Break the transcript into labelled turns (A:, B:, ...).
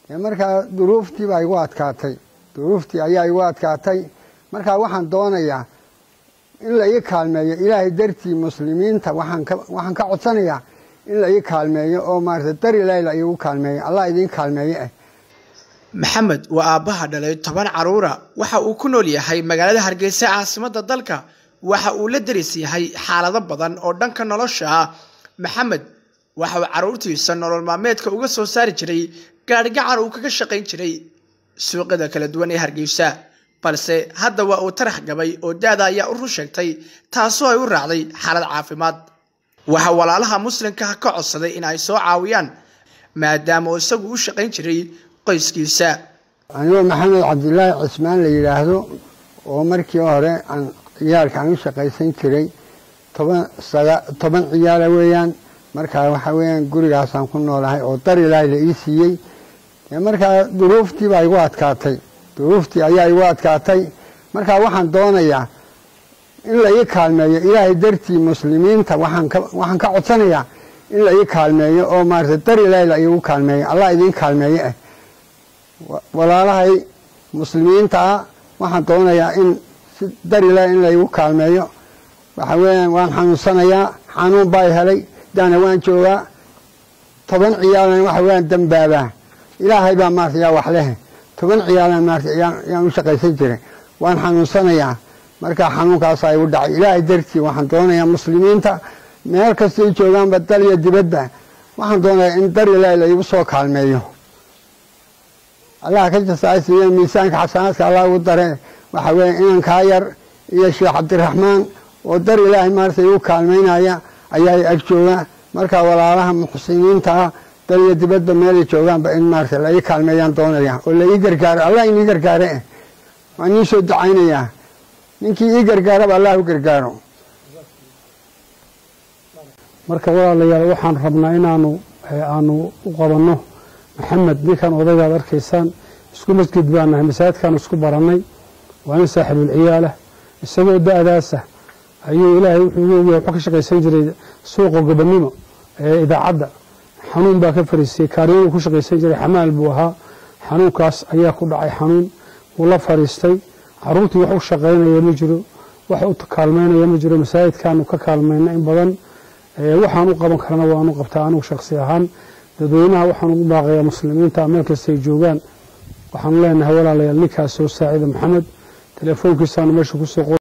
A: markaa duruuftii baa igu adkaatay duruuftii ayaa igu adkaatay markaa waxaan doonayaa in la ii kaalmeeyo ilaahay dartii muslimiinta waxaan ka codsanayaa in la ii kaalmeeyo oo maarata dar ilaahay la iigu kaalmeeyo allah idiin kaalmeeye ah
B: maxamed waa aabbaha dhalay toban carruura waxa uu ku nool yahay magaalada hargeysa caasimadda dalka waxa uu la deris yahay xaalado badan oo dhanka nolosha ah maxamed waxa uu carruurtiisa nolol maalmeedka uga soo saari jiray gaadhigacan uu kaga shaqayn jiray suuqyada kala duwan ee hargeysa balse hadda waa uu tarax gabay oo da-da ayaa u run sheegtay taasoo ay u raacday xaalad caafimaad waxaa walaalaha muslimka ka codsaday in ay soo caawiyaan maadaama uu isagu u shaqayn jiray qoyskiisa
A: anigoo maxamed cabdilaahi cismaan la yidhaahdo oo markii hore aan ciyaalka aan u shaqaysan jiray toban toban ciyaala weeyaan markaa waxaa weeyaan gurigaasaan ku noolahay oo dar ilaahay la ii siiyey markaa duruuftii baa igu adkaatay duruuftii ayaa igu adkaatay markaa waxaan doonayaa in la ii kaalmeeyo ilaahay dartii muslimiinta waxaan ka codsanayaa in la ii kaalmeeyo oo maarata dar ilaahay la iigu kaalmeeyo allah idiin kaalmeeye ah walaalahay muslimiinta ah waxaan doonayaa in si dar ilaahay in la iigu kaalmeeyo waxa weeyaan waan xanuunsanayaa xanuun baa helay daana waan joogaa toban ciyaalan waxa weeyaan dambaabaa ilaahay baa maarata yaa wax leh toban ciyaalan maarata yaan u shaqaysan jiray waan xanuunsanayaa markaa xanuunkaasaa igu dhacay ilaahay dartii waxaan doonayaa muslimiinta meel kastay joogaanba dal iyo dibadba waxaan doonayaa in dar ilaahay la iigu soo kaalmeeyo allah ka jasaasiiye miisaanka xasanaadka allah ugu dare waxa weeye inankaa yar iyo sheekh cabdiraxmaan oo dar ilaahay maarata igu kaalmaynaya ayaa ag jooga markaa walaalaha muxsiniinta ah dal iyo dibadba meelay joogaanba in maarata la ii kaalmeeyaan doonaya oo la ii gargaaro allah inii gargaare eh waan ii soo ducaynayaa ninkii ii gargaaraba allah u gargaaro
C: marka walaalayaal waxaan rabnaa inaanu aanu u qabanno maxamed ninkan odaygaad arkaysaan isku masjid baan nahay masaajidkaanu isku barannay waa nin saaxiibulciyaalah isagoo da-daasa ayuu ilaahay wuxuu ugu ogyahay wuxuu ka shaqaysan jiray suuqa gobonnimo ee idaacadda xanuun baa ka fariisiyey kaariyaduu ku shaqaysan jiray xamaal buu ahaa xanuunkaas ayaa ku dhacay xanuun wuu la fadhiistay caruurtii wax u shaqaynaya ma jiro wax u kaalmaynaya ma jiro masaajidkaanu ka kaalmayna in badan waxaan u qaban karana waanu qabtaa anigu shaksi ahaan dadweynaha waxaan ugu baaqayaa muslimiinta meel kastay joogaan waxaanu leenahay walaalayaal ninkaas soo saacida maxamed telefoonkiisaanu meesha kusoo